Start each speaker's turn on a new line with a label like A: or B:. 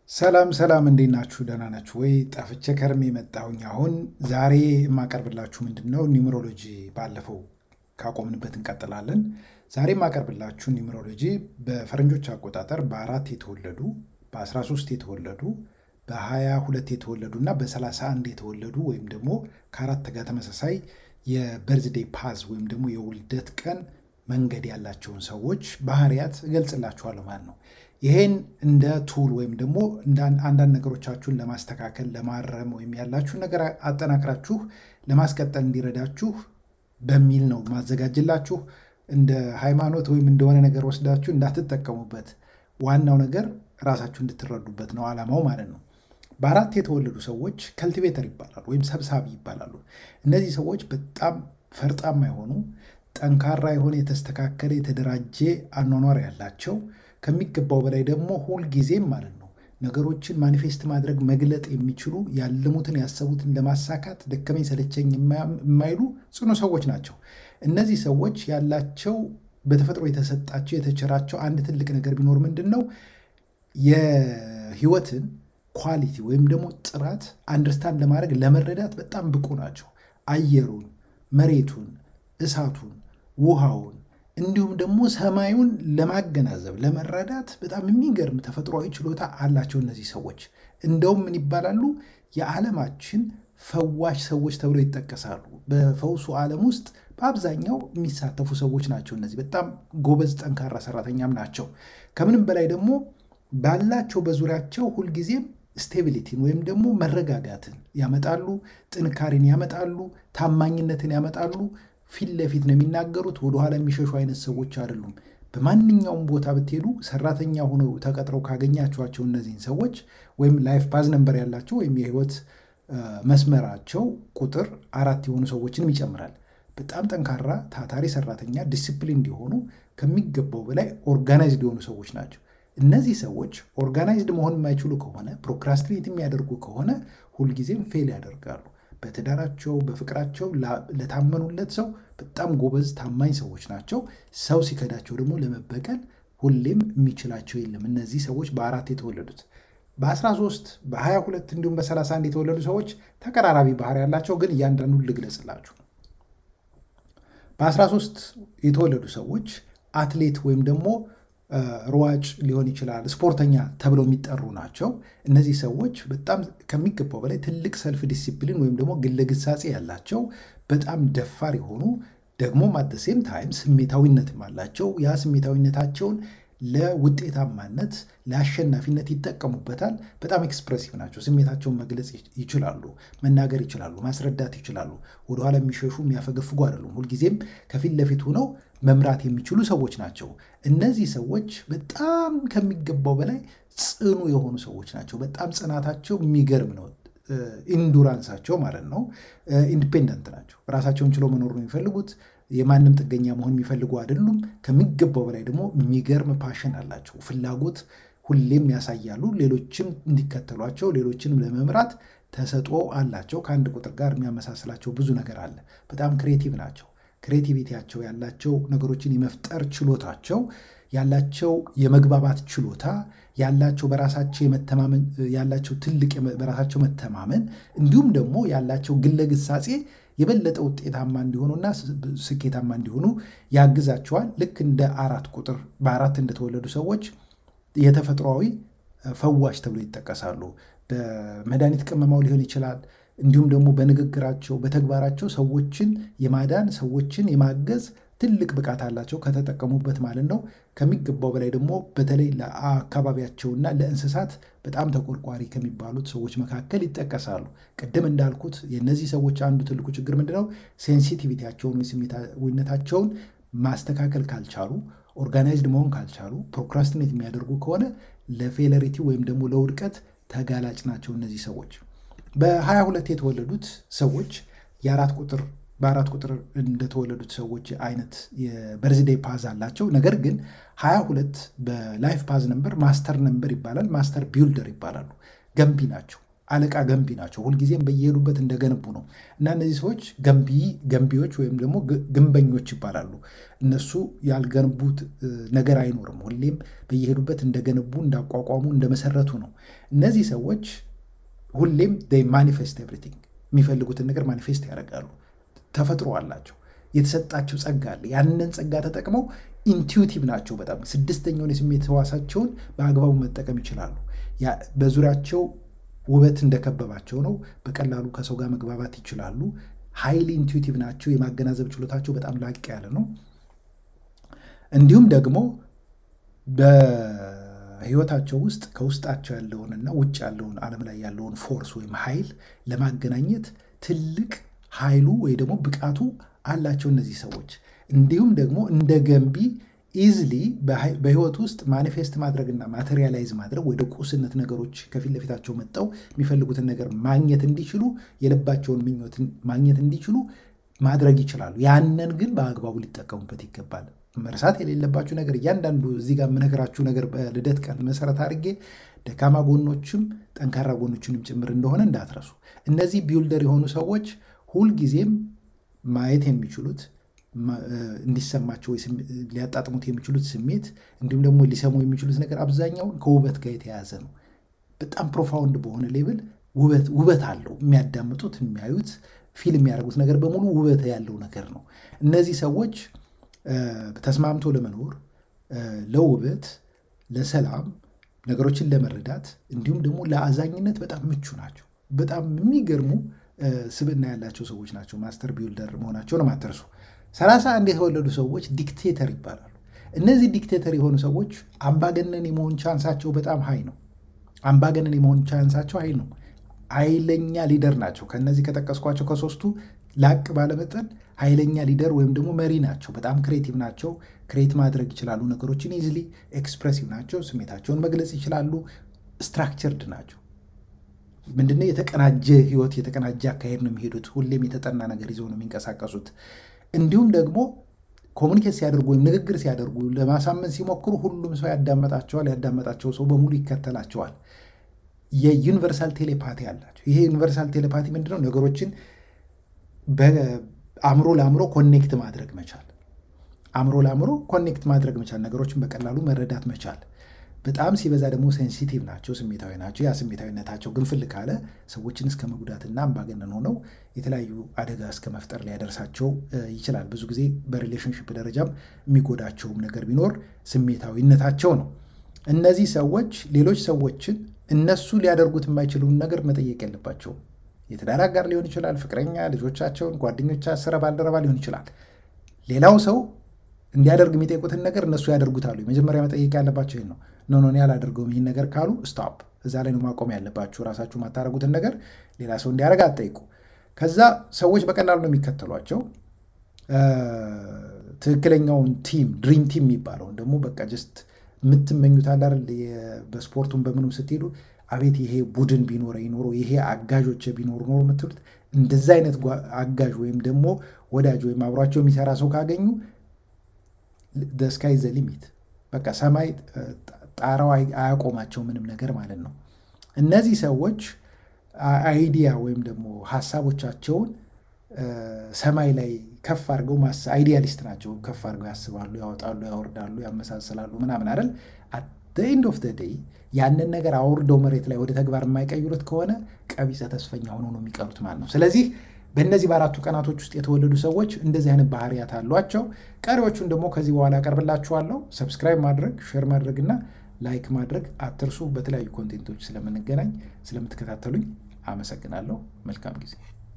A: ሰላም ሰላም፣ እንዴት ናችሁ? ደህና ናችሁ ወይ? ጠፍቼ ከርሜ የመጣሁኝ አሁን ዛሬ የማቀርብላችሁ ምንድን ነው ኒውመሮሎጂ ባለፈው ካቆምንበት እንቀጥላለን። ዛሬ የማቀርብላችሁ ኒውመሮሎጂ በፈረንጆች አቆጣጠር በአራት የተወለዱ በ13 የተወለዱ በ22 የተወለዱ እና በ31 የተወለዱ ወይም ደግሞ ከአራት ጋር ተመሳሳይ የበርዝዴይ ፓዝ ወይም ደግሞ የውልደት ቀን መንገድ ያላቸውን ሰዎች ባህሪያት እገልጽላችኋለሁ ማለት ነው። ይሄን እንደ ቱል ወይም ደግሞ አንዳንድ ነገሮቻችሁን ለማስተካከል ለማረም ወይም ያላችሁን ነገር አጠናክራችሁ ለማስቀጠል እንዲረዳችሁ በሚል ነው ማዘጋጅላችሁ። እንደ ሃይማኖት ወይም እንደሆነ ነገር ወስዳችሁ እንዳትጠቀሙበት። ዋናው ነገር ራሳችሁ እንድትረዱበት ነው ዓላማው ማለት ነው። በአራት የተወለዱ ሰዎች ከልቲቬተር ይባላሉ ወይም ሰብሳቢ ይባላሉ። እነዚህ ሰዎች በጣም ፈርጣማ የሆኑ ጠንካራ የሆነ የተስተካከለ የተደራጀ አኗኗር ያላቸው ከሚገባው በላይ ደግሞ ሁልጊዜም ማለት ነው ነገሮችን ማኒፌስት ማድረግ መግለጥ የሚችሉ ያለሙትን ያሰቡትን ለማሳካት ደከመኝ ሰለቸኝ የማይሉ ጽኑ ሰዎች ናቸው። እነዚህ ሰዎች ያላቸው በተፈጥሮ የተሰጣቸው የተቸራቸው አንድ ትልቅ ነገር ቢኖር ምንድን ነው የህይወትን ኳሊቲ ወይም ደግሞ ጥራት አንደርስታንድ ለማድረግ ለመረዳት በጣም ብቁ ናቸው። አየሩን፣ መሬቱን፣ እሳቱን፣ ውሃውን እንዲሁም ደግሞ ሰማዩን ለማገናዘብ ለመረዳት በጣም የሚገርም ተፈጥሯዊ ችሎታ አላቸው እነዚህ ሰዎች። እንደውም ምን ይባላሉ? የዓለማችን ፈዋሽ ሰዎች ተብለው ይጠቀሳሉ። በፈውሱ ዓለም ውስጥ በአብዛኛው የሚሳተፉ ሰዎች ናቸው። እነዚህ በጣም ጎበዝ፣ ጠንካራ ሰራተኛም ናቸው። ከምንም በላይ ደግሞ ባላቸው በዙሪያቸው ሁልጊዜም ስቴቢሊቲን ወይም ደግሞ መረጋጋትን ያመጣሉ፣ ጥንካሬን ያመጣሉ፣ ታማኝነትን ያመጣሉ። ፊት ለፊት ነው የሚናገሩት። ወደኋላ የሚሸሹ አይነት ሰዎች አይደሉም። በማንኛውም ቦታ ብትሄዱ ሰራተኛ ሆነው ተቀጥረው ካገኛችኋቸው እነዚህን ሰዎች ወይም ላይፍ ፓዝ ነንበር ያላቸው ወይም የህይወት መስመራቸው ቁጥር አራት የሆኑ ሰዎችንም ይጨምራል። በጣም ጠንካራ ታታሪ ሰራተኛ፣ ዲሲፕሊን እንዲሆኑ ከሚገባው በላይ ኦርጋናይዝድ የሆኑ ሰዎች ናቸው። እነዚህ ሰዎች ኦርጋናይዝድ መሆን የማይችሉ ከሆነ ፕሮክራስትሬት የሚያደርጉ ከሆነ ሁልጊዜም ፌል ያደርጋሉ። በትዳራቸው በፍቅራቸው ለታመኑለት ሰው በጣም ጎበዝ ታማኝ ሰዎች ናቸው። ሰው ሲከዳቸው ደግሞ ለመበቀል ሁሌም የሚችላቸው የለም። እነዚህ ሰዎች በአራት የተወለዱት በ13 በ22 እንዲሁም በ31 የተወለዱ ሰዎች ተቀራራቢ ባህሪ ያላቸው ግን እያንዳንዱን ልግለጽላችሁ። በ13 የተወለዱ ሰዎች አትሌት ወይም ደግሞ ሯጭ ሊሆን ይችላል፣ ስፖርተኛ ተብለው የሚጠሩ ናቸው። እነዚህ ሰዎች በጣም ከሚገባው በላይ ትልቅ ሰልፍ ዲሲፕሊን ወይም ደግሞ ግለግሳጼ ያላቸው በጣም ደፋር የሆኑ ደግሞ አደሴም ታይም ስሜታዊነትም አላቸው። ያ ስሜታዊነታቸውን ለውጤታማነት ለአሸናፊነት ይጠቀሙበታል። በጣም ኤክስፕሬሲቭ ናቸው። ስሜታቸውን መግለጽ ይችላሉ፣ መናገር ይችላሉ፣ ማስረዳት ይችላሉ። ወደኋላ የሚሸሹ የሚያፈገፍጉ አይደሉም። ሁልጊዜም ከፊት ለፊት ሆነው መምራት የሚችሉ ሰዎች ናቸው። እነዚህ ሰዎች በጣም ከሚገባው በላይ ጽኑ የሆኑ ሰዎች ናቸው። በጣም ጽናታቸው የሚገርም ነው። ኢንዱራንሳቸው ማለት ነው። ኢንዲፔንደንት ናቸው። ራሳቸውን ችለው መኖር ነው የሚፈልጉት። የማንም ጥገኛ መሆን የሚፈልጉ አይደሉም። ከሚገባው በላይ ደግሞ የሚገርም ፓሽን አላቸው። ፍላጎት ሁሌም ያሳያሉ። ሌሎችም እንዲከተሏቸው፣ ሌሎችንም ለመምራት ተሰጥኦ አላቸው። ከአንድ ቁጥር ጋር የሚያመሳስላቸው ብዙ ነገር አለ። በጣም ክሬቲቭ ናቸው። ክሬቲቪቲያቸው ያላቸው ነገሮችን የመፍጠር ችሎታቸው ያላቸው የመግባባት ችሎታ ያላቸው በራሳቸው የመተማመን ያላቸው ትልቅ በራሳቸው መተማመን እንዲሁም ደግሞ ያላቸው ግለግሳጼ የበለጠ ውጤታማ እንዲሆኑና ስኬታማ እንዲሆኑ ያግዛቸዋል። ልክ እንደ አራት ቁጥር በአራት እንደተወለዱ ሰዎች የተፈጥሯዊ ፈዋሽ ተብሎ ይጠቀሳሉ። በመድኃኒት ቅመማው ሊሆን ይችላል እንዲሁም ደግሞ በንግግራቸው በተግባራቸው ሰዎችን የማዳን ሰዎችን የማገዝ ትልቅ ብቃት አላቸው ከተጠቀሙበት ማለት ነው። ከሚገባው በላይ ደግሞ በተለይ ለአካባቢያቸውና ለእንስሳት በጣም ተቆርቋሪ ከሚባሉት ሰዎች መካከል ይጠቀሳሉ። ቅድም እንዳልኩት የእነዚህ ሰዎች አንዱ ትልቁ ችግር ምንድነው? ሴንሲቲቪቲያቸውን ወይ ስሜታዊነታቸውን ማስተካከል ካልቻሉ፣ ኦርጋናይዝድ መሆን ካልቻሉ፣ ፕሮክራስቲኔት የሚያደርጉ ከሆነ ለፌለሪቲ ወይም ደግሞ ለውድቀት ተጋላጭ ናቸው እነዚህ ሰዎች። በሀያ ሁለት የተወለዱት ሰዎች የአራት ቁጥር በአራት ቁጥር እንደተወለዱት ሰዎች አይነት የበርዝዴይ ፓዝ አላቸው። ነገር ግን ሀያ ሁለት በላይፍ ፓዝ ነምበር ማስተር ነምበር ይባላል። ማስተር ቢውልደር ይባላሉ። ገንቢ ናቸው። አለቃ ገንቢ ናቸው። ሁልጊዜም በየሄዱበት እንደገነቡ ነው እና እነዚህ ሰዎች ገንቢ ገንቢዎች ወይም ደግሞ ግንበኞች ይባላሉ። እነሱ ያልገነቡት ነገር አይኖርም። ሁሌም በየሄዱበት እንደገነቡ፣ እንዳቋቋሙ፣ እንደመሰረቱ ነው። እነዚህ ሰዎች ሁሌም ማኒፌስት ኤቭሪቲንግ የሚፈልጉትን ነገር ማኒፌስት ያደርጋሉ። ተፈጥሮ አላቸው። የተሰጣቸው ጸጋ አለ። ያንን ጸጋ ተጠቅመው ኢንቱዊቲቭ ናቸው። በጣም ስድስተኛውን የስሜት ህዋሳቸውን በአግባቡ መጠቀም ይችላሉ። በዙሪያቸው ውበት እንደከበባቸው ነው። በቀላሉ ከሰው ጋር መግባባት ይችላሉ። ሀይሊ ኢንቱዊቲቭ ናቸው። የማገናዘብ ችሎታቸው በጣም ላቅ ያለ ነው። እንዲሁም ደግሞ በህይወታቸው ውስጥ ከውስጣቸው ያለውንና ውጭ ያለውን ዓለም ላይ ያለውን ፎርስ ወይም ኃይል ለማገናኘት ትልቅ ኃይሉ ወይ ደግሞ ብቃቱ አላቸው እነዚህ ሰዎች። እንዲሁም ደግሞ እንደ ገንቢ ኢዝሊ በህይወት ውስጥ ማኒፌስት ማድረግና ማቴሪያላይዝ ማድረግ ወደ ቁስነት ነገሮች ከፊት ለፊታቸው መጠው የሚፈልጉትን ነገር ማግኘት እንዲችሉ የልባቸውን ምኞት ማግኘት እንዲችሉ ማድረግ ይችላሉ። ያንን ግን በአግባቡ ሊጠቀሙበት ይገባል። መርሳት የሌለባችሁ ነገር እያንዳንዱ እዚህ ጋር የምነግራችሁ ነገር በልደት ቀን መሰረት አድርጌ ደካማ ጎኖችም ጠንካራ ጎኖችንም ጭምር እንደሆነ እንዳትረሱ። እነዚህ ቢውልደር የሆኑ ሰዎች ሁልጊዜም ማየት የሚችሉት እንዲሰማቸው ሊያጣጥሙት የሚችሉት ስሜት እንዲሁም ደግሞ ሊሰሙ የሚችሉት ነገር አብዛኛውን ከውበት ጋር የተያያዘ ነው። በጣም ፕሮፋውንድ በሆነ ሌብል ውበት አለው። የሚያዳምጡት፣ የሚያዩት፣ ፊልም የሚያደርጉት ነገር በሙሉ ውበት ያለው ነገር ነው። እነዚህ ሰዎች ተስማምቶ ለመኖር ለውበት፣ ለሰላም፣ ነገሮችን ለመረዳት እንዲሁም ደግሞ ለአዛኝነት በጣም ምቹ ናቸው። በጣም የሚገርሙ ስብዕና ያላቸው ሰዎች ናቸው። ማስተር ቢውልደር መሆናቸውን አትርሱ። ሰላሳ አንድ የተወለዱ ሰዎች ዲክቴተር ይባላሉ። እነዚህ ዲክቴተር የሆኑ ሰዎች አምባገነን የመሆን ቻንሳቸው በጣም ሀይ ነው። አምባገነን የመሆን ቻንሳቸው ሀይ ነው። ኃይለኛ ሊደር ናቸው። ከነዚህ ከጠቀስኳቸው ከሶስቱ ላቅ ባለመጠን ኃይለኛ ሊደር ወይም ደግሞ መሪ ናቸው። በጣም ክሬቲቭ ናቸው። ክሬት ማድረግ ይችላሉ። ነገሮችን ኢዝሊ ኤክስፕሬሲቭ ናቸው። ስሜታቸውን መግለጽ ይችላሉ። ስትራክቸርድ ናቸው። ምንድነው? የተቀናጀ ህይወት፣ የተቀናጀ አካሄድ ነው የሚሄዱት። ሁሌም የተጠና ነገር ይዘው ነው የሚንቀሳቀሱት። እንዲሁም ደግሞ ኮሚኒኬት ሲያደርጉ ወይም ንግግር ሲያደርጉ ለማሳመን ሲሞክሩ ሁሉም ሰው ያዳመጣቸዋል። ያዳመጣቸው ሰው በሙሉ ይከተላቸዋል። የዩኒቨርሳል ቴሌፓቲ አላቸው። ይሄ ዩኒቨርሳል ቴሌፓቲ ምንድነው? ነገሮችን በአእምሮ ለአእምሮ ኮኔክት ማድረግ መቻል፣ አእምሮ ለአእምሮ ኮኔክት ማድረግ መቻል፣ ነገሮችን በቀላሉ መረዳት መቻል። በጣም ሲበዛ ደግሞ ሴንሲቲቭ ናቸው፣ ስሜታዊ ናቸው። ያ ስሜታዊነታቸው ግንፍል ካለ ሰዎችን እስከ መጉዳትና አምባገነን ሆነው የተለያዩ አደጋ እስከ መፍጠር ሊያደርሳቸው ይችላል። ብዙ ጊዜ በሪሌሽንሽፕ ደረጃም የሚጎዳቸውም ነገር ቢኖር ስሜታዊነታቸው ነው። እነዚህ ሰዎች ሌሎች ሰዎችን እነሱ ሊያደርጉት የማይችሉን ነገር መጠየቅ የለባቸውም። የትዳር አጋር ሊሆን ይችላል፣ ፍቅረኛ፣ ልጆቻቸውን፣ ጓደኞቻ፣ ስራ ባልደረባ ሊሆን ይችላል። ሌላው ሰው እንዲያደርግ የሚጠይቁትን ነገር እነሱ ያደርጉታሉ። የመጀመሪያ መጠየቅ ያለባቸው ይህን ነው። ኖ ኖ አላደርገውም ይህን ነገር ካሉ ስቶፕ፣ እዛ ላይ ነው ማቆም ያለባችሁ። ራሳችሁ የማታደርጉትን ነገር ሌላ ሰው እንዲያደርግ አትጠይቁ። ከዛ ሰዎች በቀላሉ ነው የሚከተሏቸው። ትክክለኛውን ቲም ድሪም ቲም የሚባለውን ደግሞ በቃ ጀስት የምትመኙት አለ አይደል? በስፖርቱም በምኑም ስትሄዱ አቤት ይሄ ቡድን ቢኖረ ኖሮ ይሄ አጋዦች ቢኖሩ ኖሮ የምትሉት እንደዛ አይነት አጋዥ ወይም ደግሞ ወዳጅ ወይም አብሯቸው የሚሰራ ሰው ካገኙ ስካይ ዘ ሊሚት በቃ ሰማይ ጣራው አያቆማቸው ምንም ነገር ማለት ነው። እነዚህ ሰዎች አይዲያ ወይም ደግሞ ሀሳቦቻቸውን ሰማይ ላይ ከፍ አድርገው አይዲያሊስት ናቸው። ከፍ አድርገው ያስባሉ፣ ያወጣሉ፣ ያወርዳሉ፣ ያመሳስላሉ ምናምን አይደል። አት ኤንድ ኦፍ ደ ዴይ ያንን ነገር አውርደው መሬት ላይ ወደ ተግባር የማይቀይሩት ከሆነ ቀቢጸ ተስፈኛ ሆነው ነው የሚቀሩት ማለት ነው። ስለዚህ በእነዚህ በአራቱ ቀናቶች ውስጥ የተወለዱ ሰዎች እንደዚህ አይነት ባህሪያት አሏቸው። ቀሪዎቹን ደግሞ ከዚህ በኋላ ያቀርብላችኋለሁ። ሰብስክራይብ ማድረግ፣ ሼር ማድረግ እና ላይክ ማድረግ አትርሱ። በተለያዩ ኮንቴንቶች ስለምንገናኝ ስለምትከታተሉኝ አመሰግናለሁ። መልካም ጊዜ